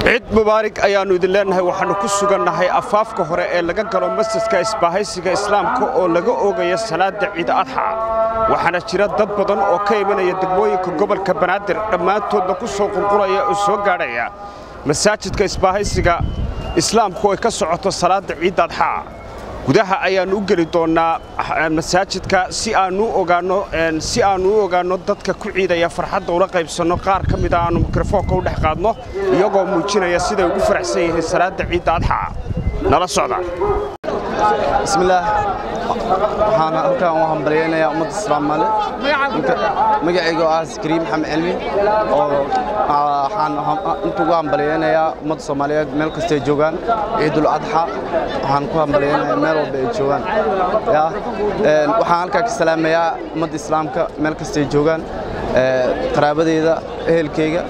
ciid mubaarig ayaannu idin leennahay waxaannu ku sugannahay afaafka hore ee laga galo masjidka isbaahaysiga islaamka oo laga oogaya salaadda ciid adxa waxaana jira dad badan oo ka imanaya degmooyinka gobolka banaadir dhammaantoodna ku soo qulqulaya oo soo gaadhaya masaajidka isbaahaysiga islaamku ay ka socoto salaadda ciid adxa gudaha ayaannu u geli doonnaa masaajidka si aannu ogaanno si aannu u ogaanno dadka ku ciidaya farxadda ula qaybsanno qaar ka mida aannu mikrofoonka u dhex qaadno iyagoo muujinaya siday ugu faraxsan yihiin salaadda ciidda adxa nala socda bismillaah waxaan halkaan u hambalyaynayaa ummadda islaamaale magacayga oo ah zakariya maxamed cilmi oo waxaan inta ugu hambalyaynayaa ummadda soomaaliyeed meel kastay joogaan ciidul adxa waxaan ku hambalyaynayaa meel walba ay joogaan ya waxaan halkaa ka salaamayaa ummadda islaamka meel kastay joogaan qaraabadeyda ehelkayga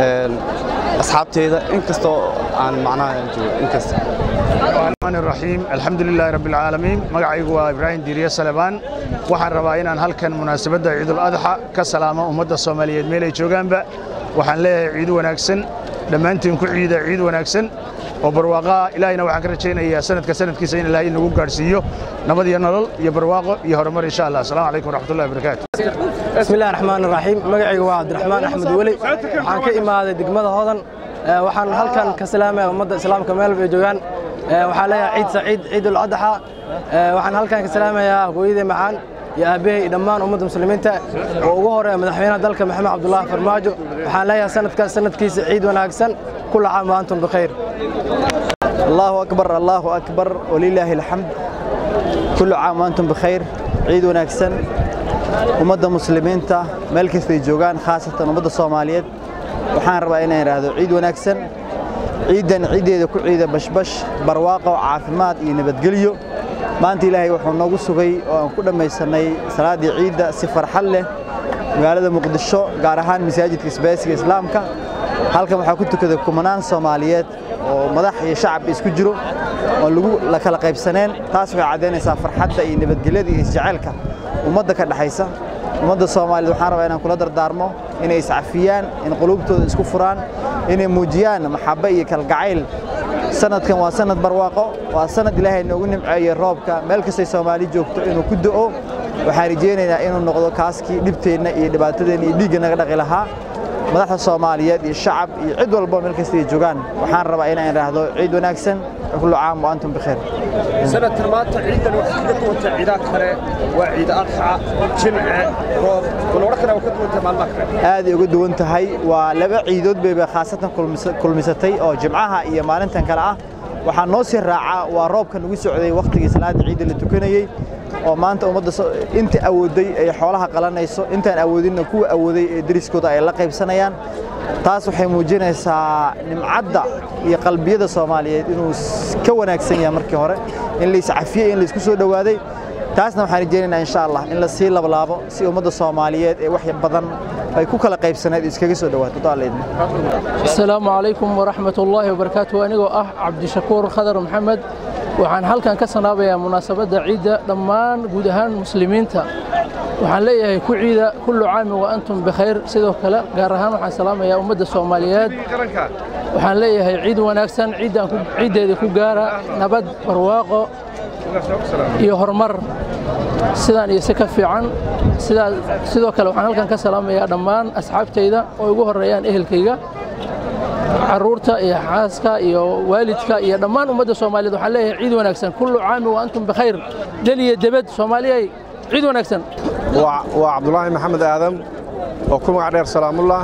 asxaabteyda inkastoo aan macnaha joogo inkasta الرحمن الرحيم الحمد لله رب العالمين magacaygu waa ibraahim diiriye salebaan waxaan rabaa inaan halkan munaasabadda ciidul adxa ka salaamo ummadda soomaaliyeed meel ay joogaanba waxaan leeyahay ciid wanaagsan dhammaantiin ku ciida ciid wanaagsan oo barwaaqaa ilaahayna waxaan ka rajaynayaa sanadka sanadkiisa in ilaahay nagu gaadhsiiyo nabad iyo nolol iyo barwaaqo iyo horumar insha allah asalaamu calaykum waraxmatullahi wabarakaatu bismillahi raxmaan raxiim magacaygu waa cabdiraxmaan axmed weli waxaan ka imaaday degmada hodan waxaan halkan ka salaamaya ummadda islaamka meel bay joogaan waxaan leeyahay ciid saciid ciidul adxa waxaan halkan ka salaamayaa hooyadii macaan iyo aabbahay iyo dhammaan ummadda muslimiinta oo ugu horeeya madaxweynaha dalka maxamed cabdullaahi farmaajo waxaan leeyahay sanadkaas sanadkiisa ciid wanaagsan kula caam wa antum bikhayr allahu akbar allahu akbar walilaahi alxamd kullu caam wa antum bikhayr ciid wanaagsan ummadda muslimiinta meel kastay joogaan khaasatan ummadda soomaaliyeed waxaan rabaa inaan idhaahdo ciid wanaagsan ciiddan ciiddeeda ku ciida bashbash barwaaqo caafimaad iyo nabadgelyo maanta ilaahay wuxuu noogu sugay oo aan ku dhammaysannay salaaddii ciidda si farxad leh magaalada muqdisho gaar ahaan masaajidka isbaaysiga islaamka halkan waxaa ku tukaday kumanaan soomaaliyeed oo madax iyo shacab isku jiro oo lagu la kala qaybsaneen taas waxay caddaynaysaa farxadda iyo nabadgelyada iyo isjaceylka ummadda ka dhexaysa ummadda soomaaliyeed waxaan rabaa inaan kula dardaarmo inay iscafiyaan in quluubtooda isku furaan inay muujiyaan maxabbe iyo kalgacayl sanadkan waa sanad barwaaqo waa sanad ilaahay noogu nimceeyey roobka meel kastay soomaali joogto inuu ku do'o waxaan rajaynaynaa inuu noqdo kaaskii dhibteenna iyo dhibaatadeenna iyo dhiigga naga dhaqi lahaa madaxda soomaaliyeed iyo shacab iyo cid walba meel kastay joogaan waxaan rabaa inaan idhaahdo ciid wanaagsan kullu caam wa antum bikhayr sanadkan maanta ciidan waxay kaga duwantay ciidaha kale waa ciid adxa jimce roob walodhan kale waa ka duwantay maalmaha kale aad ay uga duwan tahay waa laba ciidood bayba khaasatan kulmisatay oo jimcaha iyo maalintan kale ah waxaa noo sii raaca waa roobkan ugu socday wakhtigii salaada ciidda la tukanayey oo maanta ummadda inta awooday ay xoolaha qalanayso intaan awoodinna kuwa awooday ee deriskooda ay la qaybsanayaan taas waxay muujinaysaa nimcadda iyo qalbiyada soomaaliyeed inuu ka wanaagsan yahay markii hore in la iscafiyey in la isku soo dhowaaday taasna waxaan rajaynaynaa insha allah in la sii lablaabo si ummadda soomaaliyeed ee wax badan ay ku kala qaybsaneed iskaga soo dhawaato daalleedna asalaamu calaykum waraxmat ullaahi wabarakaatu anigoo ah cabdishakuur khadar maxamed waxaan halkan ka sanaabayaa munaasabadda ciidda dhammaan guud ahaan muslimiinta waxaan leeyahay ku ciida kullu caami wa antum bikhayr sidoo kale gaar ahaan waxaan salaamayaa ummadda soomaaliyeed waxaan leeyahay ciid wanaagsan ciiddeeda ku gaara nabad barwaaqo iyo horumar sidaan iyo si ka fiican sidoo kale waxaan halkan ka salaamayaa dhammaan asxaabtayda oo ugu horreeyaan ehelkayga carruurta iyo xaaska iyo waalidka iyo dhammaan ummadda soomaaliyeed waxaan leeyahay ciid wanaagsan kullu caami wa antum bikhayr del iyo debed soomaaliyay ciid wanaagsan waa cabdulaahi maxamed aadam oo ku magac dheer salaamullah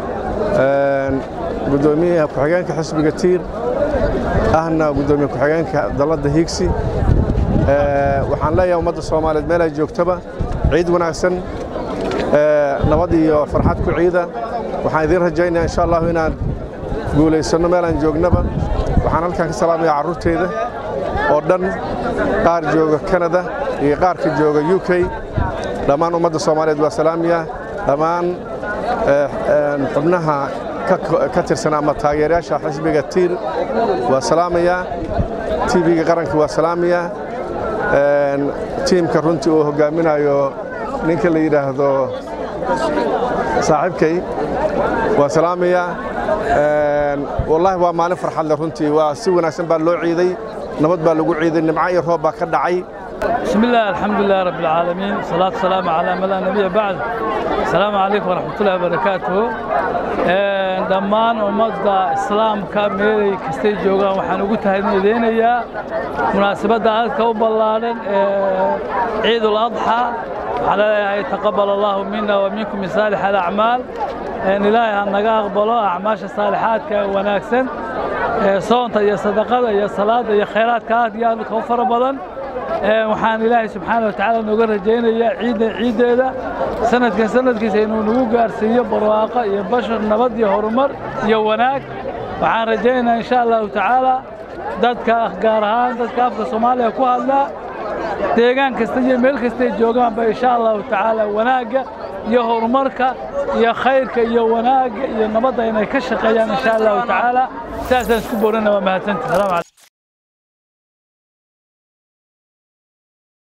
gudoomiyaha ku-xigeenka xisbiga tiir ahna gudoomiye ku-xigeenka dalladda hiigsi waxaan leeyahay ummadda soomaaliyeed meel ay joogtaba ciid wanaagsan nabad iyo farxad ku ciida waxaan idiin rajaynaya insha allahu inaan guulaysanno meel aan joognaba waxaan halkan ka salaamayaa carruurteyda oo dhan qaar jooga kanada iyo qaarka jooga u k dhammaan ummadda soomaaliyeed waa salaamiya dhammaan xubnaha ka tirsan ama taageerayaasha xisbiga tiir waa salaamayaa tv-ga qaranka waa salaamayaa tiimka runtii uu hoggaaminayo ninka la yidhaahdo saaxiibkay waa salaamayaa wallaahi waa maalin farxad leh runtii waa si wanaagsan baa loo ciiday nabad baa lagu ciiday nimco iyo roob baa ka dhacay بسم الله الحمد لله رب العالمين والصلاة والسلام على من لا نبي بعد السلام عليكم ورحمة الله وبركاته dhammaan ummadda islaamka meelay kastay joogaan waxaan ugu tahadnideynayaa munaasabadda aadka u ballaadhan ee ciid uladxa waxaan leeyahay taqabal allahu mina wa minkum min saalix alacmaal ilaahay ha naga aqbalo acmaasha saalixaadka ee wanaagsan ee soonta iyo sadaqada iyo salaada iyo khayraadka aad iyo aad u fara badan waxaan ilaahay subxaana wa tacaala nooga rajaynayaa ciidda ciiddeeda sanadkan sanadkiisa inuu nagu gaarsiiyo barwaaqo iyo bashar nabad iyo horumar iyo wanaag waxaan rajaynayaa insha allahu tacaala dadka gaar ahaan dadka afka soomaaliya ku hadlaa deegaan kasta iyo meel kastay joogaanba insha allahu tacaala wanaagga iyo horumarka iyo khayrka iyo wanaagga iyo nabadda inay ka shaqeeyaan insha allahu tacaala saasaan isku boorana waa mahadsantahi